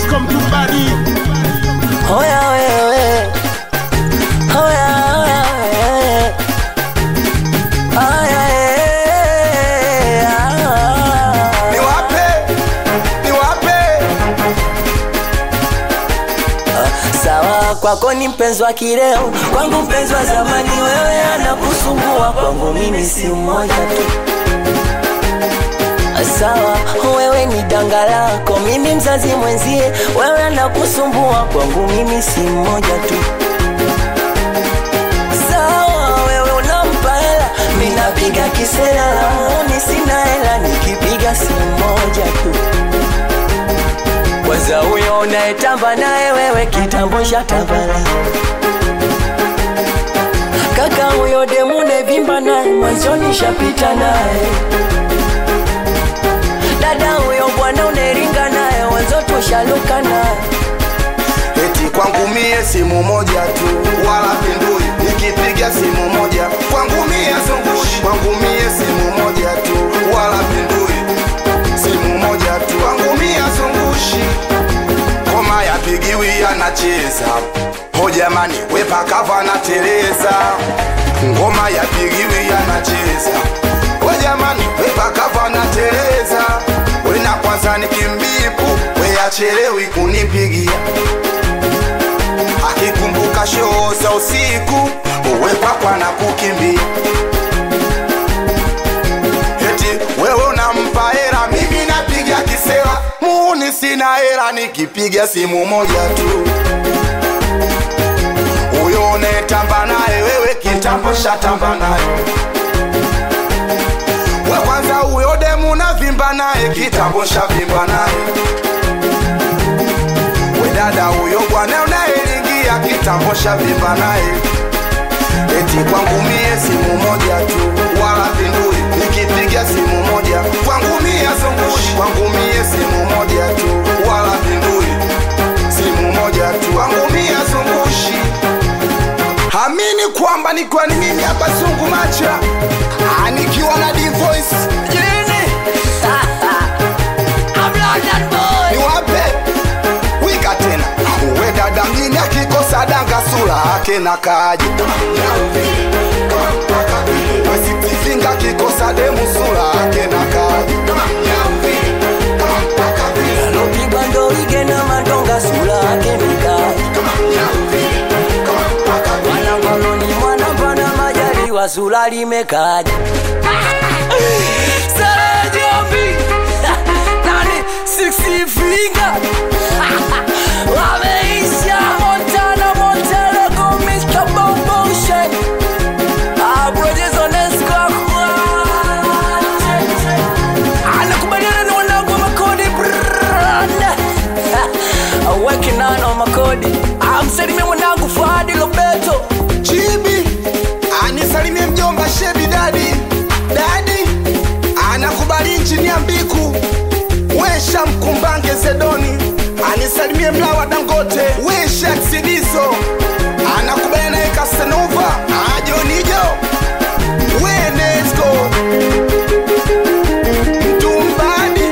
Nesco mtumbadi Hoya wewe, hoya hoya wewe, aya eh, ah. niwape niwape Sawa, kwako ni mpenzi wa kileo, kwangu mpenzi wa zamani. Wewe anakusumbua, kwangu mimi si mmoja tu. Sawa, wewe ni danga lako, mimi mzazi mwenzie. Wewe anakusumbua, kwangu mimi si mmoja tu. Sawa, wewe unampa hela, mimi napiga kisela la muuni, sina hela, nikipiga si mmoja tu kwanza huyo unayetamba naye wewe kitambo shatambala kaka huyo demu nevimba naye mwanzoni shapita naye dada huyo bwana uneringa naye wanzo tushaluka naye eti kwangu mie simu moja tu wala pindui nikipiga simu moja kwangu mie zungushi kwangu mie simu moja tu wala pindui simu moja tu kwangu mie zungushi ngoma yapigiwi anacheza ho jamani wepakava na tereza ngoma yapigiwi anacheza we jamani wepakava na tereza wena kwanza nikimbipu weyachelewi kunipigia akikumbuka shoo za usiku uwepakwa na kukimbia eti wewe unampa hera mimi napiga kisera muuni sina hera nikipiga simu moja tu huyo unetamba naye wewe kitambo shatamba naye we kwanza huyo demu navimba naye kitambo shavimba naye we dada huyo bwana unayelingia kitambo shavimba naye eti kwangu mie simu moja tu wala pindui nikipiga simu moja kwangu mie zungushi kwangu mie simu moja tu wala pindui simu moja tu kwangu mie zungushi hamini kwamba nikiwa ni mimi hapa zungu macha Ah, nikiwa na divoice Jini. I'm London boy. niwape wika tena uwe dada mjini akikosa danga sura ake na kaji wesitizinga akikosa demu sura ake na kaji Anopigwa ndo ige na madonga sura yake mikali Wanangoloni mwana pana majaliwa sura limekaja Sarajombi Nani six finger Wameisha Montana Montana go Mr. Bomboshe Abrojes Onesco Anakubaliana na wanangu wa makodi brand Working on on makodi Amsalimie mwanangu Fadi Lobeto chibi anisalimie mjomba shebi dadi dadi anakubali nchini ya mbiku wesha mkumbange zedoni anisalimie mlawa dangote wesha ksidiso anakubali naye kasenova ajonijo wenesco mtumbadi